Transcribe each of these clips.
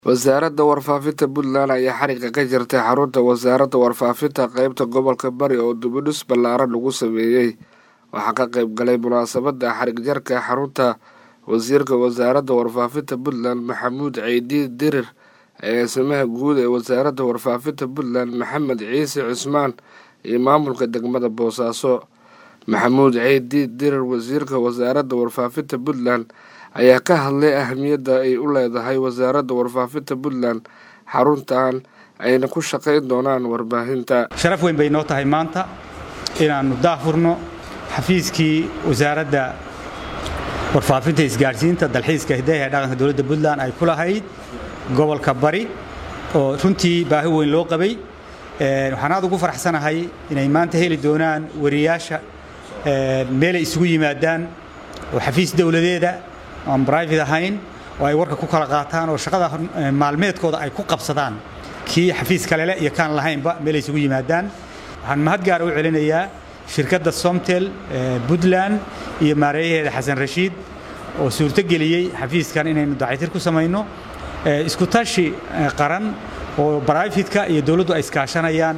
wasaaradda warfaafinta puntland ayaa xariga ka jirtay xarunta wasaaradda warfaafinta qeybta gobolka bari oo dubidhis ballaaran lagu sameeyey waxaa ka qeyb galay munaasabadda xarig jarka xarunta wasiirka wasaaradda warfaafinta puntland maxamuud ceydi dirir agaasimaha guud ee wasaaradda warfaafinta puntland maxamed ciise cusmaan iyo maamulka degmada boosaaso maxamuud ceydi dirir wasiirka wasaaradda warfaafinta puntland ayaa ka hadlay ahamiyadda ay u leedahay wasaaradda warfaafinta puntland xaruntan ayna ku shaqayn doonaan warbaahinta sharaf weyn bay noo tahay maanta inaannu daahfurno xafiiskii wasaaradda warfaafinta isgaadhsiinta dalxiiska hidaha ee dhaqanka dowladda puntland ay ku lahayd gobolka bari oo runtii baahi weyn loo qabay waxaan aad ugu faraxsanahay inay maanta heli doonaan wariyaasha meelay isugu yimaadaan oo xafiis dowladeeda aan brivate ahayn oo ay warka ku kala qaataan oo shaqada maalmeedkooda ay ku qabsadaan kii xafiis kalele iyo kaan lahaynba meelay isugu yimaadaan waxaan mahad gaara u celinayaa shirkadda somtel puntland iyo maareeyaheeda xasan rashiid oo suurto geliyey xafiiskan inaynu dacaytir ku samayno isku tashi qaran oo brifetka iyo dowladdu ay iskaashanayaan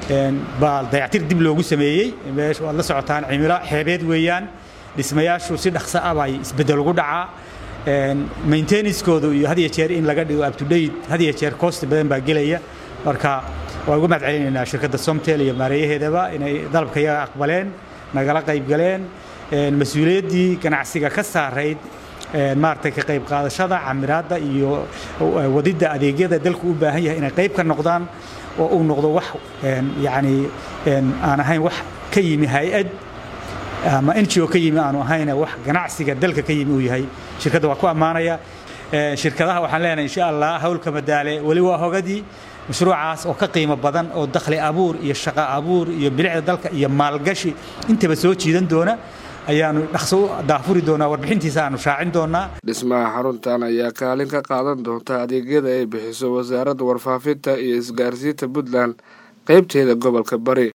baa dayactir dib loogu sameeyey meesha waad la socotaan cimilo xeebeed weeyaan dhismayaashu si dhaqso ah bay isbeddel ugu dhacaa maintenancekoodu iyo had iyo jeer in laga dhigo up-to-date had iyo jeer cost badan baa gelaya marka waan ugu mahad celinaynaa shirkadda somtel iyo maareeyaheedaba inay dalabka iyaga aqbaleen nagala qayb galeen mas-uuliyaddii ganacsiga ka saarayd maaragtay ka qayb qaadashada camiraadda iyo wadidda adeegyada dalku u baahan yahay inay qayb ka noqdaan oo uu noqdo wax yacni aan ahayn wax ka yimi hay-ad ama ngo ka yimi aanu ahayne wax ganacsiga dalka ka yimi uu yahay shirkadda waa ku ammaanaya shirkadaha waxaan leenahay insha allah howlka madaale weli waa hogadii mashruucaas oo ka qiimo badan oo dakhli abuur iyo shaqo abuur iyo bilicda dalka iyo maalgashi intaba soo jiidan doona ayaanu dhaqso u daafuri doonaa warbixintiisa aanu shaacin doonaa dhismaha xaruntan ayaa kaalin ka qaadan doonta adeegyada ay bixiso wasaaradda warfaafinta iyo isgaarsiinta puntland qeybteeda gobolka bari